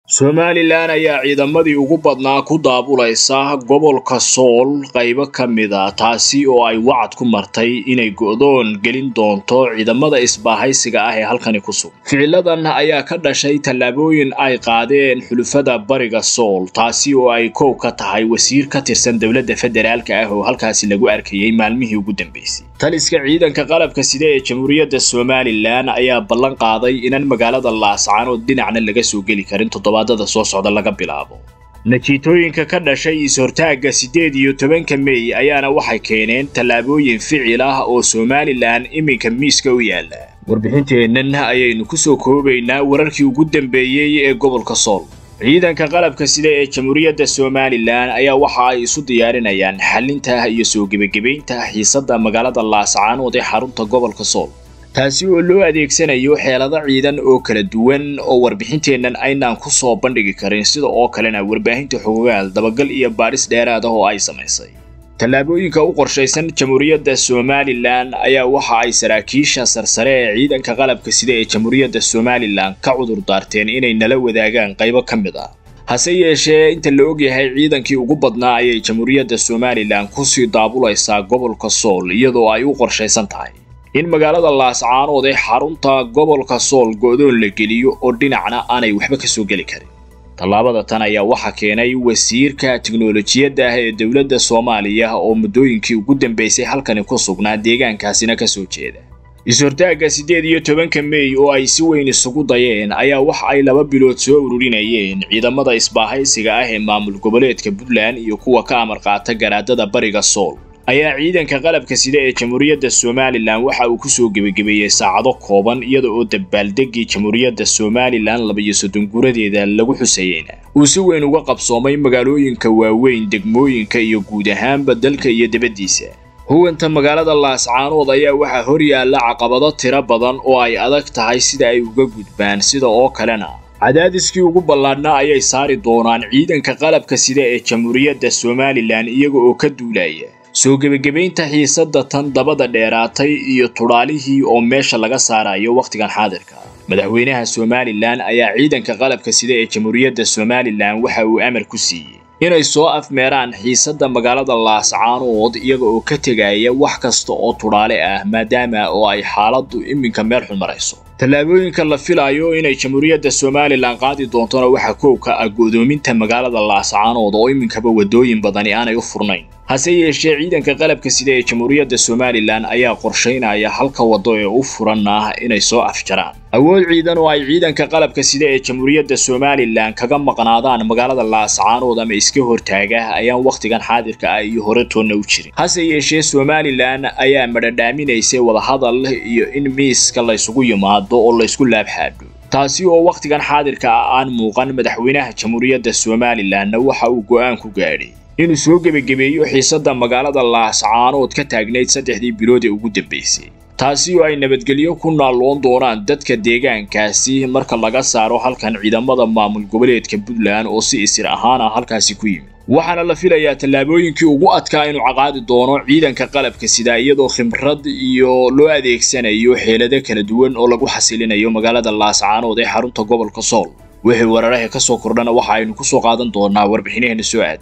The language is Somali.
somalilan ayaa ciidamadii ugu badnaa ku daabulaysa gobolka sool qaybo ka mid a taasi oo ay wacad ku martay inay go'doon gelin doonto ciidamada isbaahaysiga ah ee halkani ku sugan ficiladan ayaa ka dhashay tallaabooyin ay qaadeen xulufada bariga sool taasi oo ay koow ka tahay wasiir ka tirsan dowladda federaalka ah oo halkaasi lagu arkayay maalmihii ugu dambeysay taliska ciidanka qalabka sida ee jamhuuriyadda somalilan ayaa ballan qaaday inaan magaalada laascaanood dhinacna laga soo geli karin toddobaadada soo socda laga bilaabo natiitooyinka ka dhashay is-hortaagga siddeed iyo tobanka mey ayaana waxay keeneen tallaabooyin ficil ah oo somalilan iminka miiska u yaalla warbixinteennan ayaynu ku soo koobaynaa wararkii ugu dambeeyey ee gobolka sool ciidanka qalabka sida ee jamhuuriyadda somalilan ayaa waxa ay isu diyaarinayaan xalinta iyo soo gebagebaynta xiisadda magaalada laascaanood ee xarunta gobolka sool taasi oo loo adeegsanayo xeelado ciidan oo kala duwan oo warbixinteennan aynaan ku soo bandhigi karin sida oo kalena warbaahinta xogogaal dabagal iyo baadhis dheeraad ah oo ay samaysay tallaabooyinka u qorshaysan jamhuuriyadda somalilan ayaa waxa ay saraakiisha sarsare ee ciidanka qalabka sida ee jamhuuriyadda somalilan ka cudur daarteen inay nala wadaagaan qaybo ka mid ah hase yeeshee inta la ogyahay ciidankii ugu badnaa ayay jamhuuriyadda somalilan kusii daabulaysaa gobolka sool iyadoo ay u qorshaysan tahay in magaalada laascaanood ee xarunta gobolka sool go'doon la geliyo oo dhinacna aanay waxba ka soo geli karin tallaabada tan ayaa waxaa keenay wasiirka tiknolojiyadda ah ee dowladda soomaaliya oo muddooyinkii ugu dambeysay halkani ku sugnaa deegaankaasina ka soo jeeda is-hortaagga siddeed iyo tobanka mey oo ay si weyn isugu dayeen ayaa waxa ay laba bilood soo ururinayeen ciidamada isbaahaysiga ah ee maamul goboleedka puntland iyo kuwa ka amar qaata garaadada bariga sool ayaa ciidanka qalabka sida ee jamhuuriyadda somalilan waxa uu ku soo gebagebeeyey saacado kooban iyada oo dabaaldeggii jamhuuriyadda somalilan labiyo soddon guradeeda lagu xusayeyna uu si weyn uga qabsoomay magaalooyinka waaweyn degmooyinka iyo guud ahaanba dalka iyo dibaddiisa huwanta magaalada laascaanood ayaa waxaa hor yaalla caqabado tiro badan oo ay adag tahay sida ay uga gudbaan sida oo kalena cadaadiskii ugu ballaadhnaa ayay saari doonaan ciidanka qalabka sida ee jamhuuriyadda somalilan iyaga oo ka duulaya soo gebagebaynta xiisadda tan dabada dheeraatay iyo tudhaalihii oo meesha laga saarayo wakhtigan xaadirka madaxweynaha somalilan ayaa ciidanka qalabka sida ee jamhuuriyadda somalilan waxa uu amar ku siiyey inay soo afmeeraan xiisadda magaalada laascaanood iyaga oo ka tegaya wax kasta oo tudhaale ah maadaama oo ay xaaladdu iminka meel xun marayso tallaabooyinka la filayo inay jamhuuriyadda somalilan qaadi doontona waxaa koobka ah go'doominta magaalada laascaanood oo iminkaba waddooyin badani aanay u furnayn hase yeeshee ciidanka qalabka sida ee jamhuuriyadda somalilan ayaa qorshaynaya halka waddo ee u furan ah inay soo afjaraan awood ciidan oo ay ciidanka qalabka sida ee jamhuuriyadda somalilan kaga maqnaadaan magaalada laascaanood ama iska hortaaga ayaan wakhtigan xaadirka ah iyo hore toonna u jirin hase yeeshee somalilan ayaa madhadhaaminaysay wadahadal iyo in miiska laysugu yimaado oo laysku laabxaadho taasi oo wakhtigan xaadirka ah aan muuqan madaxweynaha jamhuuriyadda somalilanna waxa uu go'aan ku gaadhay inuu soo gebagebeeyo xiisadda magaalada laascaanood ka taagnayd saddexdii bilood ee ugu dambeysay taasi oo ay nabadgelyo ku naalloon doonaan dadka deegaankaasi marka laga saaro halkan ciidamada maamul goboleedka puntland oo si isir ahaan ah halkaasi ku yimid waxaana la filayaa tallaabooyinkii ugu adkaa inuu caqaadi doono ciidanka qalabka sida iyadoo khibrad iyo loo adeegsanayo xeelado kala duwan oo lagu xasilinayo magaalada laascaanood ee xarunta gobolka sool wixii wararaha ka soo kordhana waxa aynu ku soo qaadan doonaa warbixinaheena soo aad